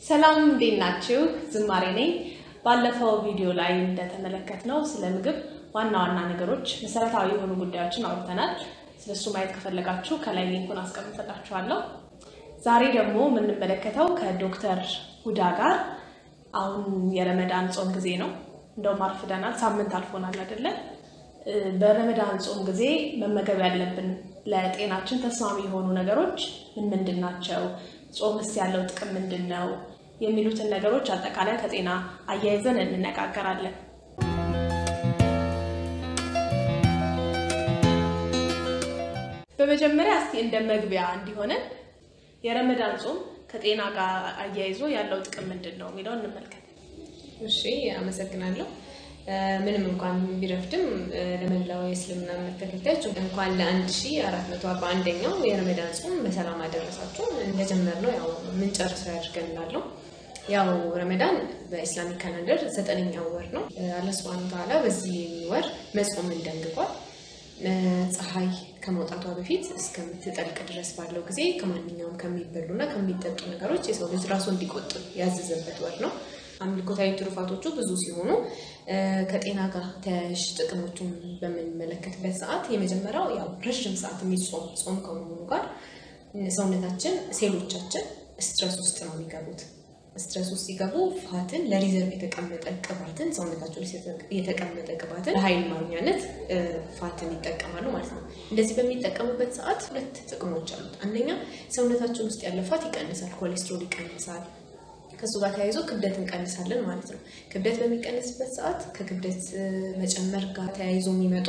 ሰላም እንዴት ናችሁ? ዝማሬ ነኝ። ባለፈው ቪዲዮ ላይ እንደተመለከትነው ስለ ምግብ ዋና ዋና ነገሮች፣ መሰረታዊ የሆኑ ጉዳዮችን አውርተናል። ስለሱ ማየት ከፈለጋችሁ ከላይ ሊንኩን አስቀምጥላችኋለሁ። ዛሬ ደግሞ የምንመለከተው ከዶክተር ሁዳ ጋር አሁን የረመዳን ጾም ጊዜ ነው። እንደውም አርፍደናል፣ ሳምንት አልፎናል አይደለ? በረመዳን ጾም ጊዜ መመገብ ያለብን ለጤናችን ተስማሚ የሆኑ ነገሮች ምን ምንድን ናቸው? ጾምስ ያለው ጥቅም ምንድን ነው? የሚሉትን ነገሮች አጠቃላይ ከጤና አያይዘን እንነጋገራለን። በመጀመሪያ እስቲ እንደ መግቢያ እንዲሆነን የረመዳን ጾም ከጤና ጋር አያይዞ ያለው ጥቅም ምንድን ነው የሚለውን እንመልከት። እሺ አመሰግናለሁ። ምንም እንኳን ቢረፍድም ለመላው የእስልምና እምነት ተከታዮች እንኳን ለአንድ ሺ አራት መቶ አርባ አንደኛው የረመዳን ጾም በሰላም አደረሳችሁ። እንደጀመርነው ያው የምንጨርሰው ያድርገን እላለሁ። ያው ረመዳን በኢስላሚክ ካላንደር ዘጠነኛው ወር ነው። አላህ ሱብሃነሁ ወተዓላ በዚህ ወር መጾምን ደንግጓል። ፀሐይ ከመውጣቷ በፊት እስከምትጠልቅ ድረስ ባለው ጊዜ ከማንኛውም ከሚበሉና ከሚጠጡ ነገሮች የሰው ልጅ ራሱ እንዲቆጥብ ያዘዘበት ወር ነው። አምልኮታዊ ትሩፋቶቹ ብዙ ሲሆኑ ከጤና ጋር ተያያዥ ጥቅሞቹን በምንመለከትበት ሰዓት የመጀመሪያው ያው ረዥም ሰዓት የሚጾም ጾም ከመሆኑ ጋር ሰውነታችን ሴሎቻችን ስትረስ ውስጥ ነው የሚገቡት። ስትረስ ውስጥ ሲገቡ ፋትን ለሪዘርቭ የተቀመጠ ቅባትን ሰውነታቸው የተቀመጠ ቅባትን ለኃይል ማግኛነት ፋትን ይጠቀማሉ ማለት ነው። እንደዚህ በሚጠቀሙበት ሰዓት ሁለት ጥቅሞች አሉት። አንደኛ ሰውነታችን ውስጥ ያለ ፋት ይቀንሳል፣ ኮሌስትሮል ይቀንሳል። ከእሱ ጋር ተያይዞ ክብደት እንቀንሳለን ማለት ነው። ክብደት በሚቀንስበት ሰዓት ከክብደት መጨመር ጋር ተያይዞ የሚመጡ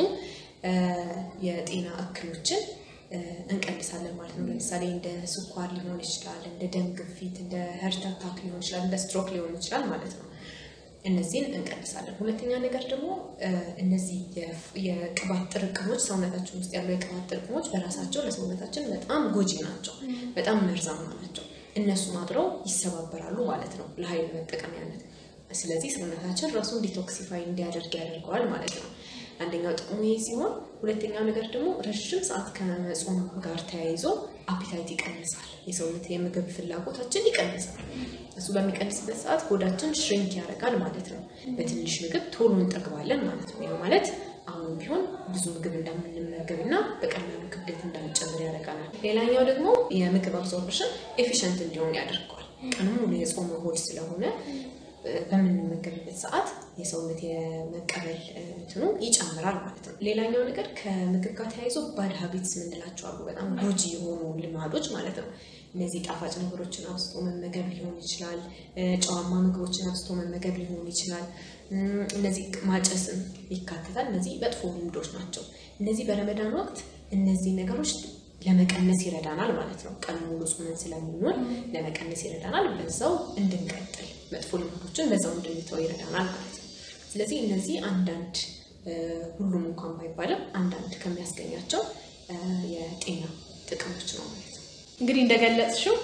የጤና እክሎችን እንቀንሳለን ማለት ነው። ለምሳሌ እንደ ስኳር ሊሆን ይችላል፣ እንደ ደም ግፊት፣ እንደ ሄርት አታክ ሊሆን ይችላል፣ እንደ ስትሮክ ሊሆን ይችላል ማለት ነው። እነዚህን እንቀንሳለን። ሁለተኛ ነገር ደግሞ እነዚህ የቅባት ጥርቅሞች ሰውነታችን ውስጥ ያሉ የቅባት ጥርቅሞች በራሳቸው ለሰውነታችን በጣም ጎጂ ናቸው፣ በጣም መርዛማ ናቸው። እነሱም አብረው ይሰባበራሉ ማለት ነው ለኃይል መጠቀሚያነት። ስለዚህ ሰውነታችን ራሱን ዲቶክሲፋይ እንዲያደርግ ያደርገዋል ማለት ነው። አንደኛው ጥቅሙ ይሄ ሲሆን፣ ሁለተኛው ነገር ደግሞ ረዥም ሰዓት ከመጾም ጋር ተያይዞ አፒታይት ይቀንሳል። የሰውነት የምግብ ፍላጎታችን ይቀንሳል። እሱ በሚቀንስበት ሰዓት ሆዳችን ሽሪንክ ያደርጋል ማለት ነው። በትንሽ ምግብ ቶሎ እንጠግባለን ማለት ነው። ያ ማለት አሁን ቢሆን ብዙ ምግብ እንዳምንመገብ እና በቀላሉ ክብደት እንዳንጨምር ያደርጋናል። ሌላኛው ደግሞ የምግብ አብዞርፕሽን ኤፊሽንት እንዲሆን ያደርገዋል። ቀኑ ሙሉ የጾመ ሆድ ስለሆነ በምንመገብበት ሰዓት የሰውነት የመቀበል እንትኑ ይጨምራል ማለት ነው። ሌላኛው ነገር ከምግብ ጋር ተያይዞ ባድ ሀቢትስ የምንላቸው አሉ። በጣም ጎጂ የሆኑ ልማዶች ማለት ነው። እነዚህ ጣፋጭ ነገሮችን አብዝቶ መመገብ ሊሆን ይችላል። ጨዋማ ምግቦችን አብዝቶ መመገብ ሊሆን ይችላል። እነዚህ ማጨስም ይካተታል። እነዚህ መጥፎ ልምዶች ናቸው። እነዚህ በረመዳን ወቅት እነዚህ ነገሮች ለመቀነስ ይረዳናል ማለት ነው። ቀን ሙሉ ጾመን ስለምንውል ለመቀነስ ይረዳናል። በዛው እንድንቀጥል መጥፎ ልምዶችን በዛው እንድንተው ይረዳናል ማለት ነው። ስለዚህ እነዚህ አንዳንድ ሁሉም እንኳን ባይባልም አንዳንድ ከሚያስገኛቸው የጤና ጥቅሞች ነው ማለት ነው። እንግዲህ እንደገለጽሽው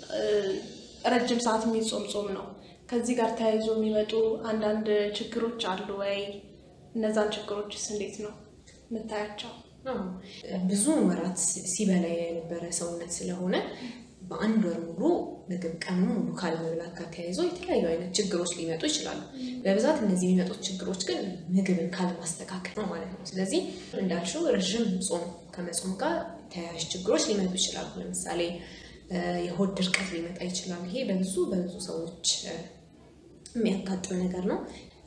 ረጅም ሰዓት የሚጾም ጾም ነው። ከዚህ ጋር ተያይዞ የሚመጡ አንዳንድ ችግሮች አሉ ወይ? እነዛን ችግሮችስ እንዴት ነው የምታያቸው? ብዙ ወራት ሲበላ የነበረ ሰውነት ስለሆነ በአንድ ወር ሙሉ ምግብ ቀኑ ሙሉ ካለመብላት ጋር ተያይዞ የተለያዩ አይነት ችግሮች ሊመጡ ይችላሉ። በብዛት እነዚህ የሚመጡት ችግሮች ግን ምግብን ካለማስተካከል ነው ማለት ነው። ስለዚህ እንዳልሽው ረዥም ጾም ከመጾም ጋር ተያያዥ ችግሮች ሊመጡ ይችላሉ። ለምሳሌ የሆድ ድርቀት ሊመጣ ይችላል። ይሄ በብዙ በብዙ ሰዎች የሚያጋጥም ነገር ነው።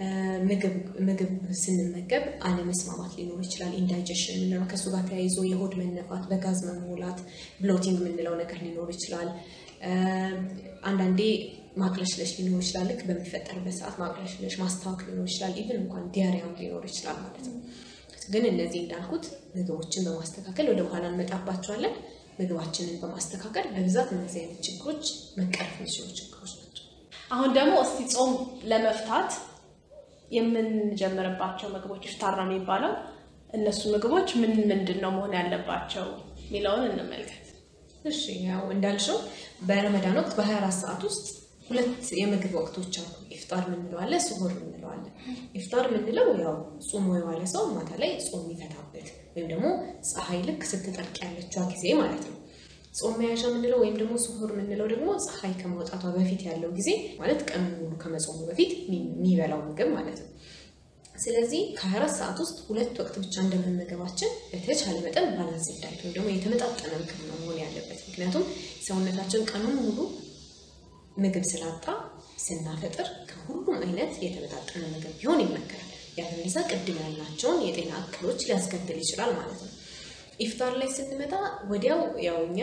ምግብ ስንመገብ አለመስማማት ሊኖር ይችላል። ኢንዳይጀሽን የምንለው ከእሱ ጋር ተያይዞ የሆድ መነፋት፣ በጋዝ መሞላት፣ ብሎቲንግ የምንለው ነገር ሊኖር ይችላል። አንዳንዴ ማቅለሽለሽ ሊኖር ይችላል። ልክ በሚፈጠርበት ሰዓት ማቅለሽለሽ፣ ማስታወክ ሊኖር ይችላል። ኢቭን እንኳን ዲያሪያም ሊኖር ይችላል ማለት ነው። ግን እነዚህ እንዳልኩት ምግቦችን በማስተካከል ወደ በኋላ እንመጣባቸዋለን። ምግባችንን በማስተካከል በብዛት እነዚህ አይነት ችግሮች መቀረፍ የሚችሉ ችግሮች ናቸው። አሁን ደግሞ እስቲ ጾም ለመፍታት የምንጀምርባቸው ምግቦች ኢፍጣር ነው የሚባለው። እነሱ ምግቦች ምን ምንድን ነው መሆን ያለባቸው የሚለውን እንመልከት። እሺ ያው እንዳልሽው በረመዳን ወቅት በ24 ሰዓት ውስጥ ሁለት የምግብ ወቅቶች አሉ። ኢፍጣር የምንለው አለ፣ ስሁር የምንለው አለ። ኢፍጣር የምንለው ያው ጾሞ የዋለ ሰው ማታ ላይ ጾም የሚፈታበት ወይም ደግሞ ፀሐይ ልክ ስትጠልቅ ያለችዋ ጊዜ ማለት ነው። ጾም መያዣ የምንለው ወይም ደግሞ ስሁር የምንለው ደግሞ ፀሐይ ከመውጣቷ በፊት ያለው ጊዜ ማለት ቀኑ ሙሉ ከመጾሙ በፊት የሚበላው ምግብ ማለት ነው። ስለዚህ ከ24 ሰዓት ውስጥ ሁለት ወቅት ብቻ እንደመመገባችን በተቻለ መጠን ባላንስ ዳይት ወይም ደግሞ የተመጣጠነ ምግብ ነው መሆን ያለበት። ምክንያቱም ሰውነታችን ቀኑን ሙሉ ምግብ ስላጣ ስናፈጥር ከሁሉም አይነት የተመጣጠነ ምግብ ቢሆን ይመከራል። ያለበለዚያ ቅድም ያልናቸውን የጤና እክሎች ሊያስከትል ይችላል ማለት ነው። ኢፍጣር ላይ ስንመጣ ወዲያው ያው እኛ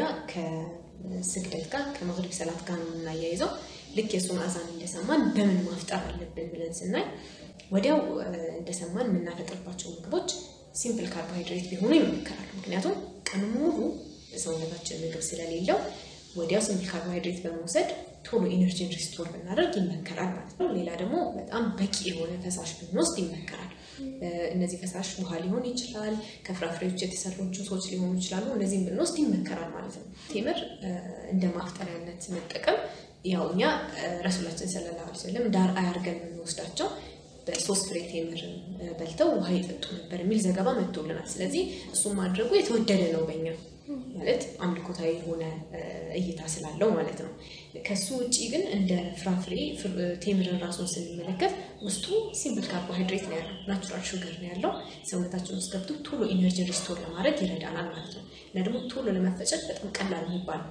ከስግደት ጋር ከመግሪብ ሰላት ጋር ነው የምናያይዘው። ልክ የሱን አዛን እንደሰማን በምን ማፍጠር አለብን ብለን ስናይ ወዲያው እንደሰማን የምናፈጥርባቸው ምግቦች ሲምፕል ካርቦሃይድሬት ቢሆኑ ይመከራል። ምክንያቱም ቀኑ ሙሉ ሰውነታችን ምግብ ስለሌለው ወዲያው ሲምፕል ካርቦሃይድሬት በመውሰድ ቶሎ ኢነርጂን ሪስቶር ብናደርግ ይመከራል ማለት ነው። ሌላ ደግሞ በጣም በቂ የሆነ ፈሳሽ ብንወስድ ይመከራል። እነዚህ ፈሳሽ ውሃ ሊሆን ይችላል፣ ከፍራፍሬዎች የተሰሩ ጁሶች ሊሆኑ ይችላሉ። እነዚህም ብንወስድ ይመከራል ማለት ነው። ቴምር እንደ ማፍጠሪያነት መጠቀም ያው እኛ ረሱላችን ሰለላሁ ዐለይሂ ወሰለም ዳር አያርገን የምንወስዳቸው በሶስት ፍሬ ቴምርን በልተው ውሃ ይጠጡ ነበር የሚል ዘገባ መጥቶልናል። ስለዚህ እሱም ማድረጉ የተወደደ ነው በኛ ማለት አምልኮታዊ የሆነ እይታ ስላለው ማለት ነው። ከሱ ውጭ ግን እንደ ፍራፍሬ ቴምርን ራሱን ስንመለከት ውስጡ ሲምፕል ካርቦሃይድሬት ነው ያለው፣ ናቹራል ሹገር ነው ያለው። ሰውነታችን ውስጥ ገብቶ ቶሎ ኢነርጂ ሪስቶር ለማድረግ ይረዳናል ማለት ነው እና ደግሞ ቶሎ ለመፈጨት በጣም ቀላል የሚባል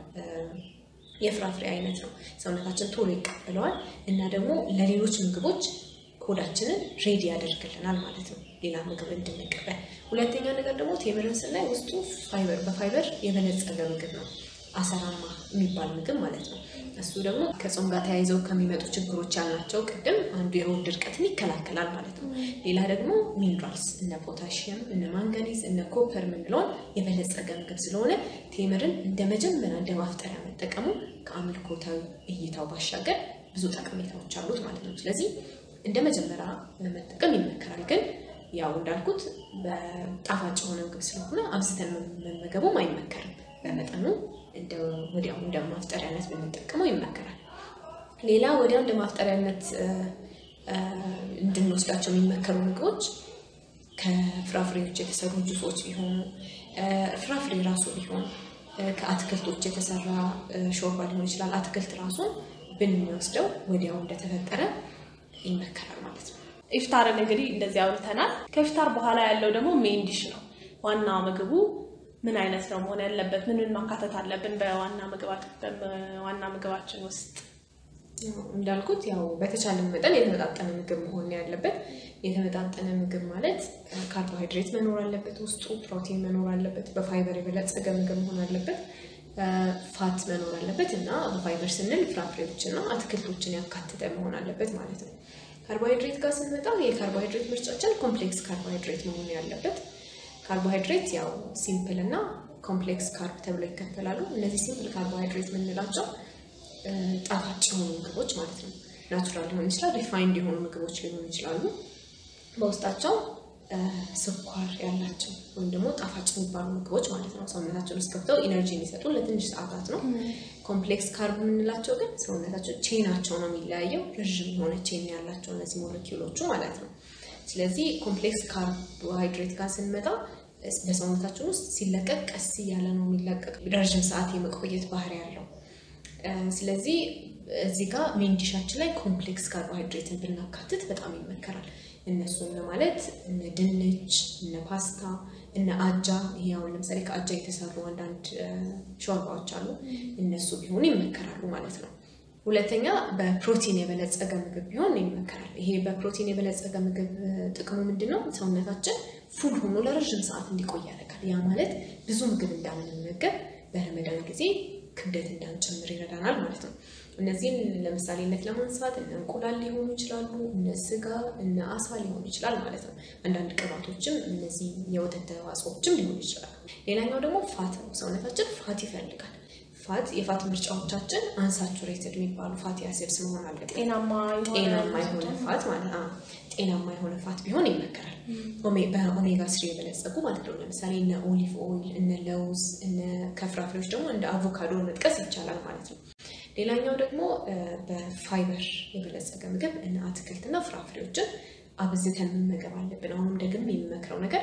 የፍራፍሬ አይነት ነው። ሰውነታችን ቶሎ ይቀበለዋል እና ደግሞ ለሌሎች ምግቦች ሆዳችንን ሬዲ ያደርግልናል ማለት ነው፣ ሌላ ምግብ እንድንቀበል። ሁለተኛ ነገር ደግሞ ቴምርን ስናይ ውስጡ ፋይበር በፋይበር የበለጸገ ምግብ ነው፣ አሰራማ የሚባል ምግብ ማለት ነው። እሱ ደግሞ ከጾም ጋር ተያይዘው ከሚመጡ ችግሮች ያልናቸው ቅድም አንዱ የሆድ ድርቀትን ይከላከላል ማለት ነው። ሌላ ደግሞ ሚኒራልስ እነ ፖታሽየም፣ እነ ማንጋኒዝ፣ እነ ኮፐር የምንለውን የበለጸገ ምግብ ስለሆነ ቴምርን እንደ መጀመሪያ እንደ ማፍጠሪያ መጠቀሙ ከአምልኮታዊ እይታው ባሻገር ብዙ ጠቀሜታዎች አሉት ማለት ነው። ስለዚህ እንደ መጀመሪያ መጠቀም ይመከራል። ግን ያው እንዳልኩት በጣፋጭ የሆነ ምግብ ስለሆነ አብዝተን መመገቡም አይመከርም። በመጠኑ ወዲያው እንደ ማፍጠሪያነት ብንጠቀመው ይመከራል። ሌላ ወዲያው እንደ ማፍጠሪያነት እንድንወስዳቸው የሚመከሩ ምግቦች ከፍራፍሬዎች የተሰሩ ጁሶች ቢሆኑ ፍራፍሬ ራሱ ቢሆን ከአትክልቶች የተሰራ ሾርባ ሊሆን ይችላል። አትክልት ራሱን ብንወስደው ወዲያው እንደተፈጠረ ይመከራል ማለት ነው። ኢፍጣርን እንግዲህ እንደዚህ አውርተናል። ከኢፍጣር በኋላ ያለው ደግሞ ሜን ዲሽ ነው። ዋና ምግቡ ምን አይነት ነው መሆን ያለበት? ምን ምን ማካተት አለብን በዋና ምግባችን ውስጥ? እንዳልኩት ያው በተቻለ መጠን የተመጣጠነ ምግብ መሆን ያለበት። የተመጣጠነ ምግብ ማለት ካርቦሃይድሬት መኖር አለበት፣ ውስጡ ፕሮቲን መኖር አለበት፣ በፋይበር የበለጸገ ምግብ መሆን አለበት፣ ፋት መኖር አለበት እና በፋይበር ስንል ፍራፍሬዎችና አትክልቶችን ያካተተ መሆን አለበት ማለት ነው። ካርቦሃይድሬት ጋር ስንመጣ የካርቦሃይድሬት ምርጫችን ኮምፕሌክስ ካርቦሃይድሬት መሆን ያለበት። ካርቦሃይድሬት ያው ሲምፕል እና ኮምፕሌክስ ካርብ ተብሎ ይከፈላሉ። እነዚህ ሲምፕል ካርቦሃይድሬት የምንላቸው ጣፋጭ የሆኑ ምግቦች ማለት ነው። ናቹራል ሊሆን ይችላል፣ ሪፋይንድ የሆኑ ምግቦች ሊሆኑ ይችላሉ። በውስጣቸው ስኳር ያላቸው ወይም ደግሞ ጣፋጭ የሚባሉ ምግቦች ማለት ነው። ሰውነታችን ውስጥ ገብተው ኢነርጂ የሚሰጡ ለትንሽ ሰዓታት ነው። ኮምፕሌክስ ካርብ የምንላቸው ግን ሰውነታቸው ቼናቸው ነው የሚለያየው። ረዥም የሆነ ቼን ያላቸው እነዚህ ሞለኪውሎቹ ማለት ነው። ስለዚህ ኮምፕሌክስ ካርቦሃይድሬት ጋር ስንመጣ በሰውነታችን ውስጥ ሲለቀቅ ቀስ እያለ ነው የሚለቀቅ፣ ረዥም ሰዓት የመቆየት ባህሪ ያለው። ስለዚህ እዚህ ጋር ሜን ዲሻችን ላይ ኮምፕሌክስ ካርቦሃይድሬትን ብናካትት በጣም ይመከራል። እነሱን ማለት እነ ድንች፣ እነ ፓስታ፣ እነ አጃ። ይሄ አሁን ለምሳሌ ከአጃ የተሰሩ አንዳንድ ሾርባዎች አሉ። እነሱ ቢሆኑ ይመከራሉ ማለት ነው። ሁለተኛ በፕሮቲን የበለጸገ ምግብ ቢሆን ይመከራል። ይሄ በፕሮቲን የበለጸገ ምግብ ጥቅሙ ምንድን ነው? ሰውነታችን ፉል ሆኖ ለረዥም ሰዓት እንዲቆይ ያደርጋል። ያ ማለት ብዙ ምግብ እንዳንመገብ በረመዳን ጊዜ ክብደት እንዳንጨምር ይረዳናል ማለት ነው። እነዚህን ለምሳሌነት ለማንሳት እነ እንቁላል ሊሆኑ ይችላሉ፣ እነ ስጋ፣ እነ አሳ ሊሆኑ ይችላል ማለት ነው። አንዳንድ ቅባቶችም እነዚህ የወተት ተዋጽኦችም ሊሆኑ ይችላሉ። ሌላኛው ደግሞ ፋት ነው። ሰውነታችን ፋት ይፈልጋል። ፋት የፋት ምርጫዎቻችን አንሳቹሬትድ የሚባሉ ፋቲ አሲድስ መሆን አለበት። ጤናማ ጤናማ የሆነ ፋት ማለት ጤናማ የሆነ ፋት ቢሆን ይመከራል። በኦሜጋ ስሪ የበለጸጉ ማለት ነው። ለምሳሌ እነ ኦሊቭ ኦይል፣ እነ ለውዝ፣ እነ ከፍራፍሬዎች ደግሞ እንደ አቮካዶ መጥቀስ ይቻላል ማለት ነው። ሌላኛው ደግሞ በፋይበር የበለጸገ ምግብ እነ አትክልትና ፍራፍሬዎችን አብዝተን መመገብ አለብን። አሁንም ደግም የሚመክረው ነገር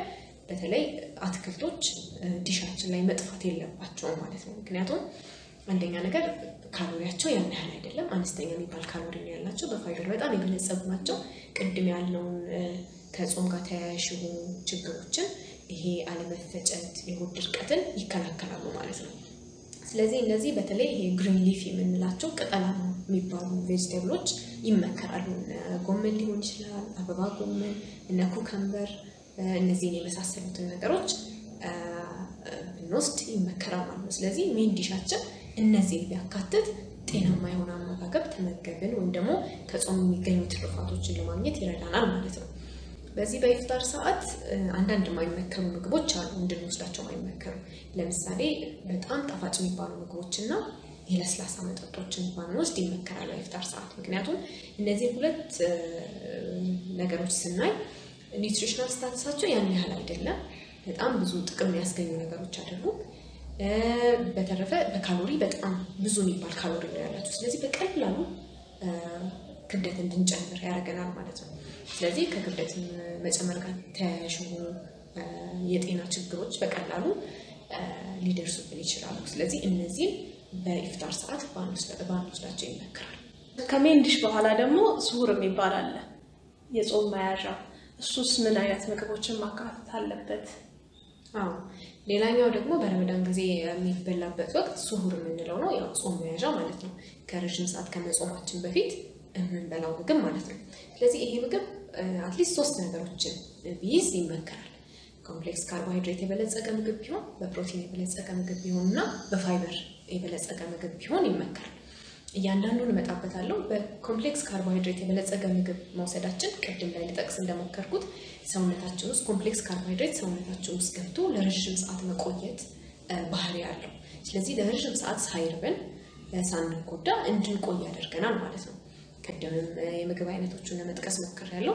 በተለይ አትክልቶች ዲሻችን ላይ መጥፋት የለባቸውም ማለት ነው። ምክንያቱም አንደኛ ነገር ካሎሪያቸው ያን ያህል አይደለም፣ አነስተኛ የሚባል ካሎሪ ነው ያላቸው። በፋይበር በጣም የበለጸጉ ናቸው። ቅድም ያለውን ከጾም ጋር ተያያዥ የሆኑ ችግሮችን ይሄ አለመፈጨት፣ የሆድ ድርቀትን ይከላከላሉ ማለት ነው። ስለዚህ እነዚህ በተለይ ይሄ ግሪን ሊፍ የምንላቸው ቅጠላማ የሚባሉ ቬጅቴብሎች ይመከራሉ። ጎመን ሊሆን ይችላል፣ አበባ ጎመን፣ እነ ኩከምበር፣ እነዚህን የመሳሰሉትን ነገሮች ብንወስድ ይመከራል ማለት ነው። ስለዚህ ሜን ዲሻችን እነዚህን ቢያካትት ጤናማ የሆነ አመጋገብ ተመገብን ወይም ደግሞ ከጾም የሚገኙ ትሩፋቶችን ለማግኘት ይረዳናል ማለት ነው። በዚህ በኢፍጣር ሰዓት አንዳንድ የማይመከሩ ምግቦች አሉ፣ እንድንወስዳቸው የማይመከሩ ለምሳሌ በጣም ጣፋጭ የሚባሉ ምግቦችና የለስላሳ መጠጦችን ባንወስድ ይመከራል በኢፍጣር ሰዓት። ምክንያቱም እነዚህ ሁለት ነገሮች ስናይ ኒውትሪሽናል ስታተሳቸው ያን ያህል አይደለም፣ በጣም ብዙ ጥቅም ያስገኙ ነገሮች አይደሉም። በተረፈ በካሎሪ በጣም ብዙ የሚባል ካሎሪ ነው ያላቸው። ስለዚህ በቀላሉ ክብደት እንድንጨምር ያደርገናል ማለት ነው። ስለዚህ ከክብደት መጨመር ጋር ተያያዥ የሆኑ የጤና ችግሮች በቀላሉ ሊደርሱብን ይችላሉ። ስለዚህ እነዚህም በኢፍጣር ሰዓት ባንወስዳቸው ይመከራል። ከሜን ዲሽ በኋላ ደግሞ ስሁር የሚባል አለ፣ የጾም መያዣ። እሱስ ምን አይነት ምግቦችን ማካተት አለበት? አዎ ሌላኛው ደግሞ በረመዳን ጊዜ የሚበላበት ወቅት ስሁር የምንለው ነው። ያው ጾም መያዣ ማለት ነው። ከረዥም ሰዓት ከመጾማችን በፊት የምንበላው ምግብ ማለት ነው። ስለዚህ ይሄ ምግብ አትሊስት ሶስት ነገሮችን ቢይዝ ይመከራል። ኮምፕሌክስ ካርቦሃይድሬት የበለጸገ ምግብ ቢሆን፣ በፕሮቲን የበለጸገ ምግብ ቢሆን እና በፋይበር የበለጸገ ምግብ ቢሆን ይመከራል። እያንዳንዱን እመጣበታለሁ። በኮምፕሌክስ ካርቦሃይድሬት የበለጸገ ምግብ መውሰዳችን ቅድም ላይ ልጠቅስ እንደሞከርኩት ሰውነታችን ውስጥ ኮምፕሌክስ ካርቦሃይድሬት ሰውነታችን ውስጥ ገብቶ ለረዥም ሰዓት መቆየት ባህሪ አለው። ስለዚህ ለረዥም ሰዓት ሳይርበን ሳንጎዳ እንድንቆይ ያደርገናል ማለት ነው። ቅድምም የምግብ አይነቶቹን ለመጥቀስ ሞክሬያለሁ።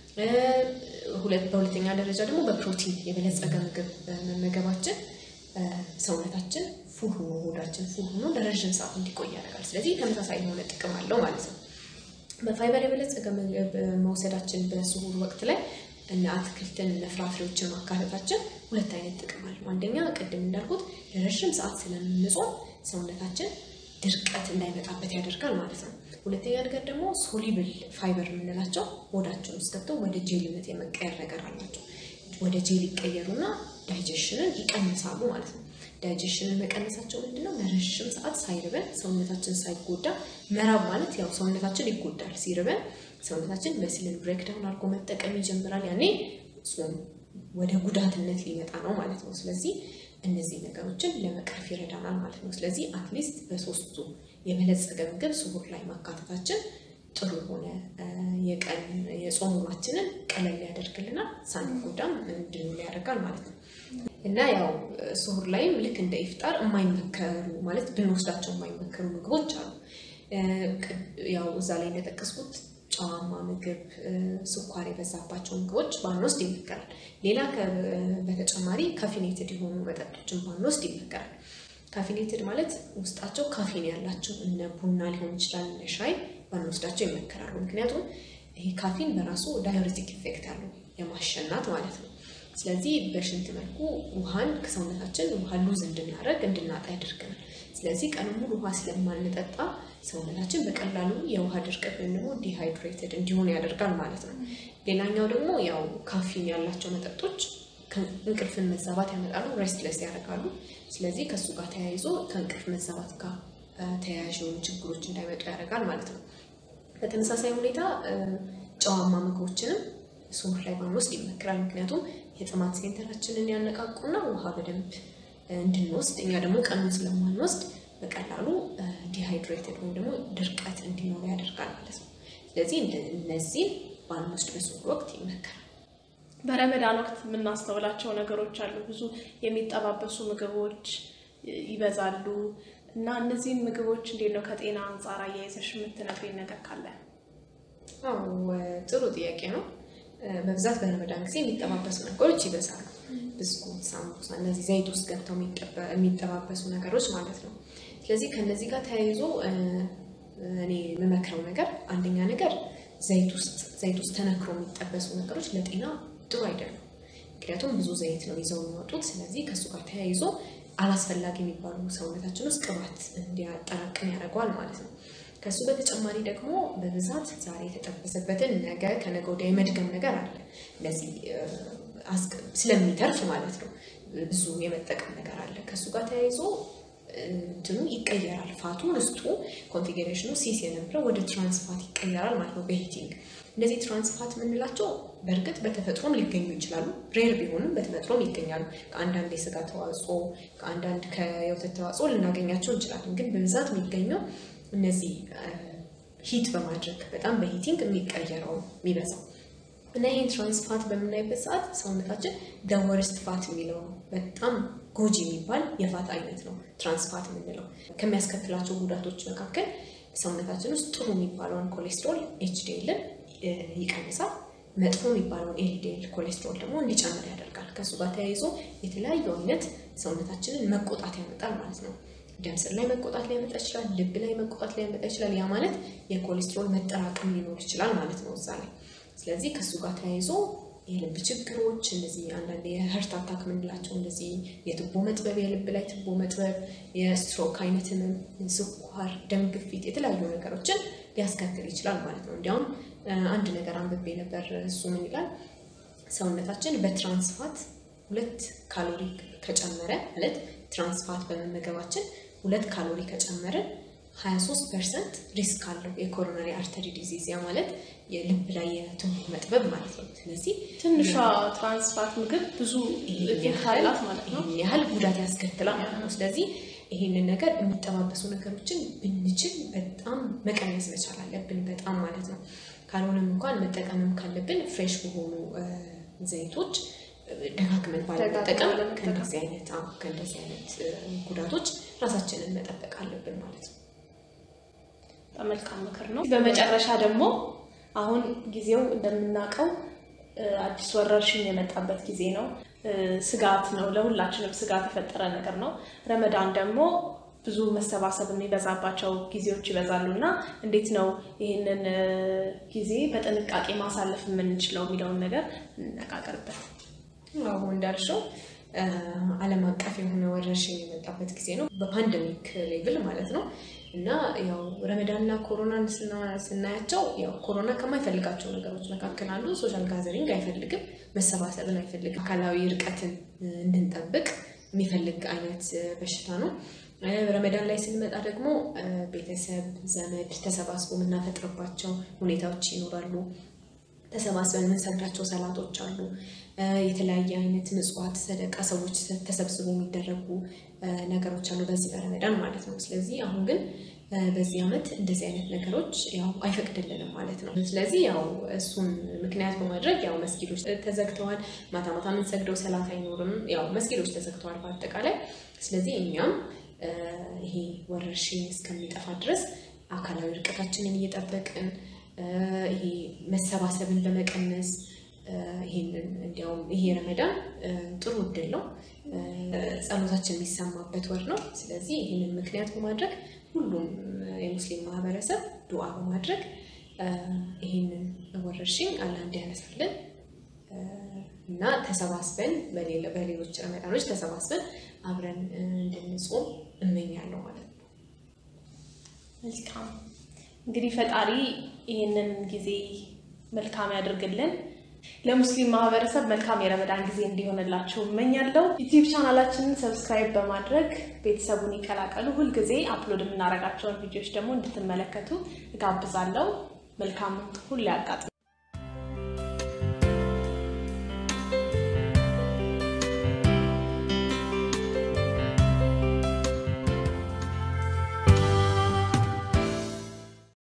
በሁለተኛ ደረጃ ደግሞ በፕሮቲን የበለጸገ ምግብ መመገባችን ሰውነታችን ፉል ሆኖ ሆዳችን ፉል ሆኖ ለረዥም ሰዓት እንዲቆይ ያደርጋል። ስለዚህ ተመሳሳይ የሆነ ጥቅም አለው ማለት ነው። በፋይበር የበለጸገ ምግብ መውሰዳችን በስሁር ወቅት ላይ እነ አትክልትን እነ ፍራፍሬዎችን ማካተታችን ሁለት አይነት ጥቅም አለው። አንደኛ ቅድም እንዳልኩት ለረዥም ሰዓት ስለምንጾም ሰውነታችን ድርቀት እንዳይመጣበት ያደርጋል ማለት ነው። ሁለተኛ ነገር ደግሞ ሶሊብል ፋይበር የምንላቸው ሆዳችን ውስጥ ገብተው ወደ ጄልነት የመቀየር ነገር አላቸው። ወደ ጄል ይቀየሩና ዳይጀሽንን ይቀንሳሉ ማለት ነው። ዳይጀሽንን መቀነሳቸው ምንድነው? ለረዥም ሰዓት ሳይርበን ሰውነታችን ሳይጎዳ መራብ ማለት ያው ሰውነታችን ይጎዳል። ሲርበን ሰውነታችን መስልን ብሬክዳውን አድርጎ መጠቀም ይጀምራል። ያኔ ጾም ወደ ጉዳትነት ሊመጣ ነው ማለት ነው። ስለዚህ እነዚህ ነገሮችን ለመቅረፍ ይረዳናል ማለት ነው። ስለዚህ አትሊስት በሶስቱ የበለጸገ ምግብ ስሁር ላይ ማካተታችን ጥሩ የሆነ የቀን የጾም ውሏችንን ቀለል ያደርግልናል፣ ሳንጎዳም እንድንውል ያደርጋል ማለት ነው። እና ያው ስሁር ላይም ልክ እንደ ኢፍጣር የማይመከሩ ማለት ብንወስዳቸው የማይመከሩ ምግቦች አሉ። ያው እዛ ላይ እንደጠቀስኩት ጨዋማ ምግብ፣ ስኳር የበዛባቸው ምግቦች ባንወስድ ይመከራል። ሌላ በተጨማሪ ካፊኔትድ የሆኑ መጠጦችን ባንወስድ ይመከራል። ካፊኔትድ ማለት ውስጣቸው ካፊን ያላቸው እነ ቡና ሊሆን ይችላል፣ እነ ሻይ ባንወስዳቸው ይመከራሉ። ምክንያቱም ይሄ ካፊን በራሱ ዳዩሬቲክ ኢፌክት አለው የማሸናት ማለት ነው። ስለዚህ በሽንት መልኩ ውሃን ከሰውነታችን ውሃ ሉዝ እንድናደርግ እንድናጣ ያደርገናል። ስለዚህ ቀን ሙሉ ውሃ ስለማንጠጣ ሰውነታችን በቀላሉ የውሃ ድርቀት ወይም ደግሞ ዲሃይድሬትድ እንዲሆን ያደርጋል ማለት ነው። ሌላኛው ደግሞ ያው ካፊን ያላቸው መጠጦች እንቅልፍን መዛባት ያመጣሉ፣ ሬስትለስ ያደርጋሉ። ስለዚህ ከእሱ ጋር ተያይዞ ከእንቅልፍ መዛባት ጋር ተያያዥ የሆኑ ችግሮች እንዳይመጡ ያደርጋል ማለት ነው። በተመሳሳይ ሁኔታ ጨዋማ ምግቦችንም ስሁር ላይ ባንወስድ ይመክራል። ምክንያቱም የጥማት ሴንተራችንን ያነቃቁና ውሃ በደንብ እንድንወስድ እኛ ደግሞ ቀኑን ስለማንወስድ በቀላሉ ዲሃይድሬትድ ወይም ደግሞ ድርቀት እንዲኖር ያደርጋል ማለት ነው። ስለዚህ እነዚህን ባንወስድ በስሁር ወቅት ይመከራል። በረመዳን ወቅት የምናስተውላቸው ነገሮች አሉ። ብዙ የሚጠባበሱ ምግቦች ይበዛሉ እና እነዚህን ምግቦች እንዴት ነው ከጤና አንጻር አያይዘሽ የምትነግሪኝ ነገር ካለ? አዎ ጥሩ ጥያቄ ነው። በብዛት በረመዳን ጊዜ የሚጠባበሱ ነገሮች ይበዛሉ። ብስኩት፣ ሳምቡሳ፣ እነዚህ ዘይት ውስጥ ገብተው የሚጠባበሱ ነገሮች ማለት ነው። ስለዚህ ከነዚህ ጋር ተያይዞ እኔ የምመክረው ነገር አንደኛ ነገር ዘይት ውስጥ ዘይት ውስጥ ተነክሮ የሚጠበሱ ነገሮች ለጤና ጥሩ አይደሉም። ምክንያቱም ብዙ ዘይት ነው ይዘው የሚወጡት። ስለዚህ ከእሱ ጋር ተያይዞ አላስፈላጊ የሚባሉ ሰውነታችን ውስጥ ቅባት እንዲያጠራቅም ያደርገዋል ማለት ነው። ከእሱ በተጨማሪ ደግሞ በብዛት ዛሬ የተጠበሰበትን ነገ ከነገ ወዲያ የመድገም ነገር አለ። ለዚህ ስለሚተርፍ ማለት ነው ብዙ የመጠቀም ነገር አለ። ከእሱ ጋር ተያይዞ እንትኑ ይቀየራል። ፋቱ ውስጡ ኮንፊግሬሽኑ ሲስ የነበረው ወደ ትራንስፋት ይቀየራል ማለት ነው በሂቲንግ። እነዚህ ትራንስፋት የምንላቸው በእርግጥ በተፈጥሮም ሊገኙ ይችላሉ። ሬር ቢሆንም በተፈጥሮም ይገኛሉ። ከአንዳንድ የስጋ ተዋጽኦ፣ ከአንዳንድ ከየወተት ተዋጽኦ ልናገኛቸው እንችላለን። ግን በብዛት የሚገኘው እነዚህ ሂት በማድረግ በጣም በሂቲንግ የሚቀየረው የሚበዛው እና ይህን ትራንስፋት በምናይበት ሰዓት ሰውነታችን ደወርስት ፋት የሚለው ነው። በጣም ጎጂ የሚባል የፋት አይነት ነው ትራንስፋት የምንለው። ከሚያስከትላቸው ጉዳቶች መካከል ሰውነታችን ውስጥ ጥሩ የሚባለውን ኮሌስትሮል ኤችዲኤልን ይቀንሳል። መጥፎ የሚባለውን ኤልዲኤል ኮሌስትሮል ደግሞ እንዲጨምር ያደርጋል። ከእሱ ጋር ተያይዞ የተለያዩ አይነት ሰውነታችንን መቆጣት ያመጣል ማለት ነው። ደም ስር ላይ መቆጣት ሊያመጣ ይችላል። ልብ ላይ መቆጣት ሊያመጣ ይችላል። ያ ማለት የኮሌስትሮል መጠራቀም ሊኖር ይችላል ማለት ነው እዛ ላይ ስለዚህ ከእሱ ጋር ተያይዞ የልብ ችግሮች እነዚህ አንዳንድ የህርት አታክ የምንላቸው እንደዚህ የትቦ መጥበብ፣ የልብ ላይ ትቦ መጥበብ፣ የስትሮክ አይነት ህመም፣ ስኳር፣ ደም ግፊት፣ የተለያዩ ነገሮችን ሊያስከትል ይችላል ማለት ነው። እንዲያውም አንድ ነገር አንብቤ ነበር። እሱ ምን ይላል? ሰውነታችን በትራንስፋት ሁለት ካሎሪ ከጨመረ ማለት ትራንስፋት በመመገባችን ሁለት ካሎሪ ከጨመርን 23 ፐርሰንት ሪስክ አለው የኮሮናሪ አርተሪ ዲዚዝ ያ ማለት የልብ ላይ የትቦ መጥበብ ማለት ነው። ስለዚህ ትንሿ ትራንስፋት ምግብ ብዙ ኢፌክት አላት ማለት ነው። ይህን ያህል ጉዳት ያስከትላል ማለት ነው። ስለዚህ ይህንን ነገር የሚጠባበሱ ነገሮችን ብንችል በጣም መቀነስ መቻል አለብን፣ በጣም ማለት ነው። ካልሆነም እንኳን መጠቀምም ካለብን ፍሬሽ በሆኑ ዘይቶች ደጋግመን ባለመጠቀም ከእንደዚህ አይነት ከእንደዚህ አይነት ጉዳቶች ራሳችንን መጠበቅ አለብን ማለት ነው። በጣም መልካም ምክር ነው። በመጨረሻ ደግሞ አሁን ጊዜው እንደምናውቀው አዲስ ወረርሽኝ የመጣበት ጊዜ ነው። ስጋት ነው፣ ለሁላችንም ስጋት የፈጠረ ነገር ነው። ረመዳን ደግሞ ብዙ መሰባሰብ የሚበዛባቸው ጊዜዎች ይበዛሉ እና እንዴት ነው ይህንን ጊዜ በጥንቃቄ ማሳለፍ የምንችለው የሚለውን ነገር እንነጋገርበት። አሁ እንዳልሽው ዓለም አቀፍ የሆነ ወረርሽኝ የመጣበት ጊዜ ነው፣ በፓንደሚክ ሌቭል ማለት ነው። እና ያው ረመዳንና ኮሮናን ስናያቸው ያው ኮሮና ከማይፈልጋቸው ነገሮች መካከል አንዱ ሶሻል ጋዘሪንግ አይፈልግም፣ መሰባሰብን አይፈልግም፣ አካላዊ ርቀትን እንድንጠብቅ የሚፈልግ አይነት በሽታ ነው። ረመዳን ላይ ስንመጣ ደግሞ ቤተሰብ፣ ዘመድ ተሰባስቦ የምናፈጥርባቸው ሁኔታዎች ይኖራሉ። ተሰባስበን የምንሰግዳቸው ሰላቶች አሉ። የተለያየ አይነት ምጽዋት፣ ሰደቃ ሰዎች ተሰብስቦ የሚደረጉ ነገሮች አሉ በዚህ በረመዳን ማለት ነው። ስለዚህ አሁን ግን በዚህ ዓመት እንደዚህ አይነት ነገሮች ያው አይፈቅድልንም ማለት ነው። ስለዚህ ያው እሱን ምክንያት በማድረግ ያው መስጊዶች ተዘግተዋል። ማታ ማታ የምንሰግደው ሰላት አይኖርም። ያው መስጊዶች ተዘግተዋል በአጠቃላይ። ስለዚህ እኛም ይሄ ወረርሽኝ እስከሚጠፋ ድረስ አካላዊ ርቀታችንን እየጠበቅን ይሄ መሰባሰብን ለመቀነስ ይሄንን እንዲያውም ይሄ ረመዳን ጥሩ እድል ነው። ጸሎታችን የሚሰማበት ወር ነው። ስለዚህ ይህንን ምክንያት በማድረግ ሁሉም የሙስሊም ማህበረሰብ ዱዓ በማድረግ ይህንን ወረርሽኝ አላህ እንዲያነሳልን እና ተሰባስበን በሌሎች ረመዳኖች ተሰባስበን አብረን እንድንጾም እመኛለሁ ማለት ነው። መልካም እንግዲህ ፈጣሪ ይህንን ጊዜ መልካም ያድርግልን። ለሙስሊም ማህበረሰብ መልካም የረመዳን ጊዜ እንዲሆንላችሁ እመኛለሁ። ዩቲዩብ ቻናላችንን ሰብስክራይብ በማድረግ ቤተሰቡን ይቀላቀሉ። ሁልጊዜ አፕሎድ የምናደርጋቸውን ቪዲዮዎች ደግሞ እንድትመለከቱ እጋብዛለሁ። መልካም ሁሉ ያጋጥም።